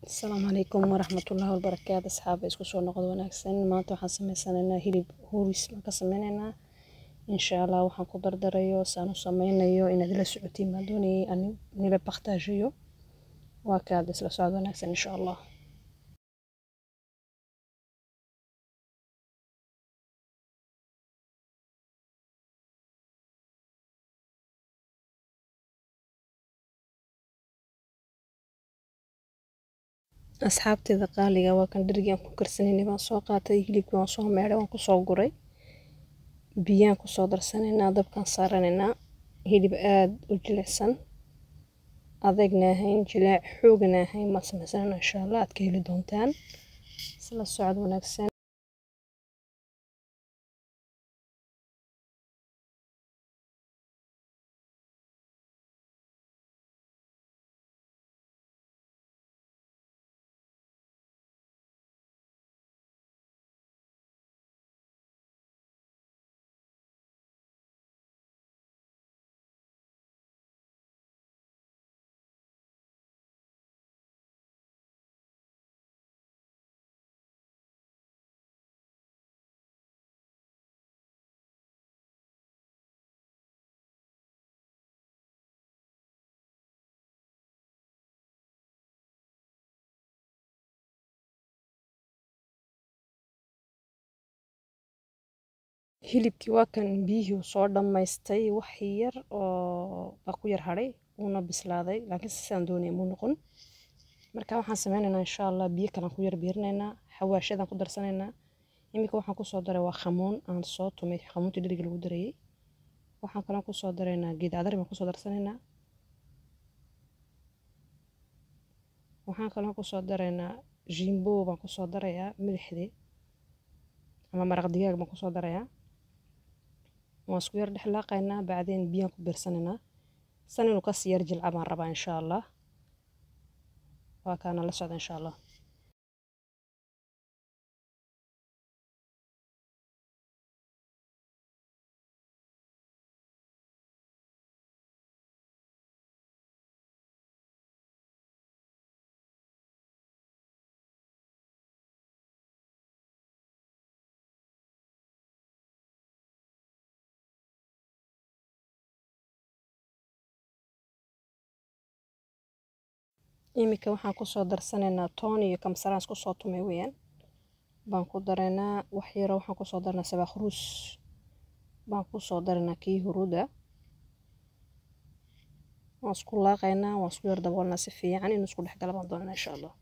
asalaamu calaykum waraxmatullaahi wabarakaatu asxaaba isku soo noqod wanaagsan maanta waxaan sameysanaynaa hilib huris baan ka sameynaynaa insha allah waxaan ku dardarayo saan u sameynayo inaad ila socotiin baan doonayay ani nila baktaajiyo waa kaad isla socod wanaagsan insha allah asxaabteeda qaaliga waa kan dherigii aan ku karsanayna baan soo qaatay hilibkii waan soo meedhay waan kusoo guray biyaan kusoo darsanaynaa dabkaan saaranaynaa hilib aada u jilicsan adagna ahayn jilaac xoogana ahayn baan sameysanayna insha allah aad ka heli doontaan isla socod wanaagsan hilibkii waa kan biyihii uu soo dhammaystay wax yar oo baa ku yar hadhay uuna bislaaday laakiin sidaan doonaya muu noqon marka waxaan sameynaynaa insha allah biyo kalaan ku yar biirinaynaa xawaashadaan ku darsanaynaa iminka waxaan kusoo daray waa khamuun aan soo tumay khamuuntii dheriga lagu darayay waxaan kalaan kusoo daraynaa geed cadar baan kusoo darsanaynaa waxaan kalaan kusoo daraynaa jimbo baan kusoo darayaa milixdii ama maraq digaag baan kusoo darayaa waan isku yar dhexlaaqaynaa bacdeen biyaan ku biirsanaynaa san inuu kasii yar jilca baan rabaa insha allah waa kaana la socda insha allah iminka waxaan kusoo darsanaynaa toon iyo kamsaraan isku soo tumay weyaan baan ku daraynaa wax yaro waxaan kusoo daranaa sabaaq ruus baan kusoo daraynaa kii huruuda waan isku laaqaynaa waan isku yar daboolnaa si fiican inuu isku dhex gala baan doonanaa insha allah